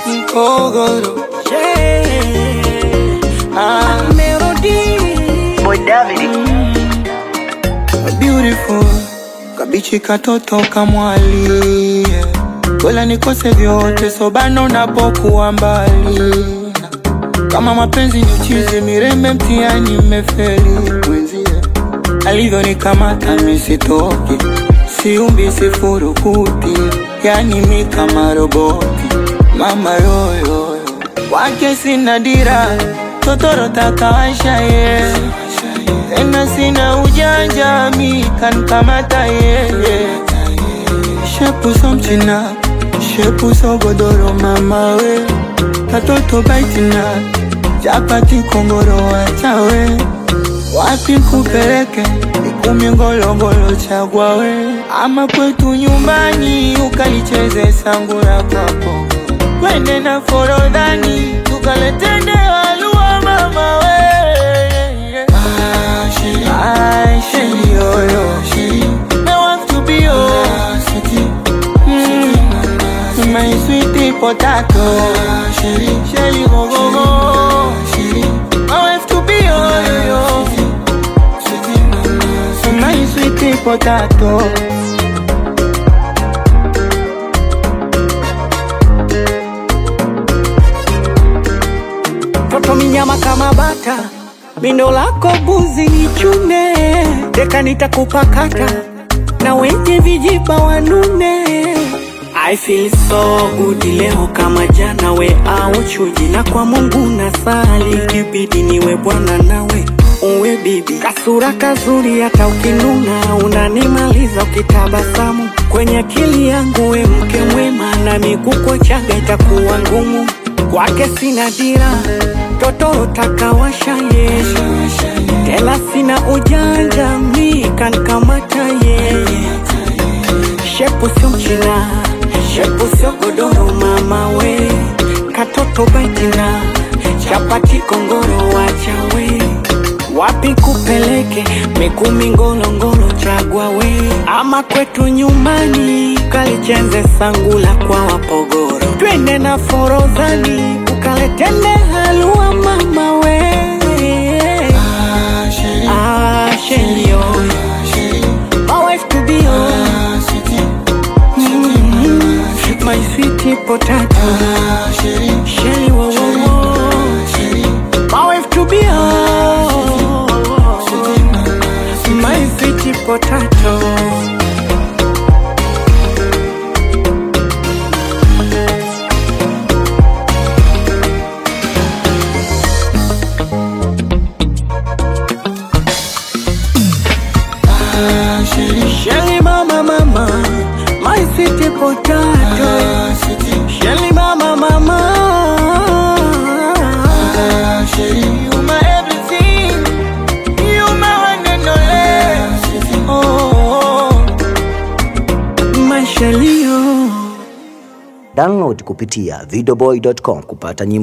Mkogoro Yeah. ah, Melody. Boy David. beautiful kabichi katoto kamwali wala nikose vyote sobano napokuwa mbali kama mapenzi ni uchizi mirembe mtiani mmefeli mwenzie alivyonikamata misitoki siumbi sifurukuti yani mi kama roboti mama yoyoyo wake sina dira totoro takawasha ye tena sina ujanja mi kankamata yeye shepuso mchina shepuso godoro mama we katoto baitina chapati kongoro wachawe wapi kupeleke ikumi ngolongolo chagwa we ama kwetu nyumbani ukalicheze sangura kwako wende na forodhani tukaletende walua mama we Ah, sheri, yo, yo. I want to be yours. Mm, my sweetie potato. Shelly, go, go, go. I want to be yours, yo. My sweetie potato. Toto minyama kama bata, mindo lako buzi ni chune, deka nitakupakata na wenye vijiba wanune. I feel so good leo kama jana, we au chuji, na kwa Mungu nasali, kibidi niwe bwana nawe uwe bibi, kasura kazuri, hata ukinuna unanimaliza ukitabasamu kwenye akili yangu, we mke mwema, na miguu chaga itakuwa ngumu kwake sina dira, totoro takawasha ye, tela sina ujanja, mi kankamata ye, shepu sio mchina, shepu sio godoro, mama we, katoto baitina, chapati kongoro, wachawe wapi kupeleke mikumi ngolongolo chagwa we ama kwetu nyumbani ukalichenze sangula kwa wapogoro twende na forodhani ukaletende halua mama we ah, shelio my wife to be on mm, my sweet potato shelly wo wo wo my wife to be on my sweet potato Shelly mama mama, my sweet potato. Shelly mama mama. You my everything. You my one and only. Oh, oh. My Shelly, oh. Download kupitia videoboy.com kupata nyimbo